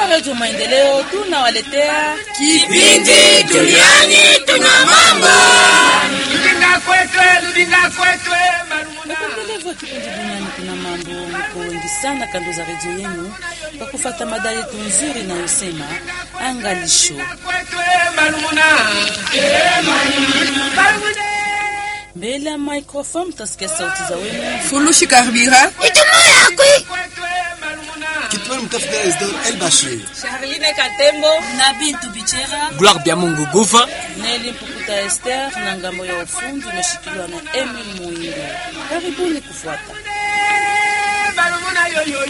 Toka Radio Maendeleo tunawaletea kipindi duniani tuna mambo. Rudinga kwetwe, rudinga kwetwe, marumuna. wapendelevu wa kipindi duniani kuna mambo. Mko wengi sana kando za redio yenu kwa kufata mada yetu nzuri inayosema angalisho. Kwetwe, marumuna. Marumuna. Mbele ya microphone mtasikia sauti za wenu Fulushi Karbira, Ijumaa yakwi Kwetwe, marumuna. Kitwel mtafuta Esdor El Bashir. Charline Katembo na Bintu Bichera Gloire bya Mungu gufa Neli Mpukuta Esther na ngambo ya ufundi umeshikiliwa na Emil Muingo. Karibuni kufuata. Marumuna yo yo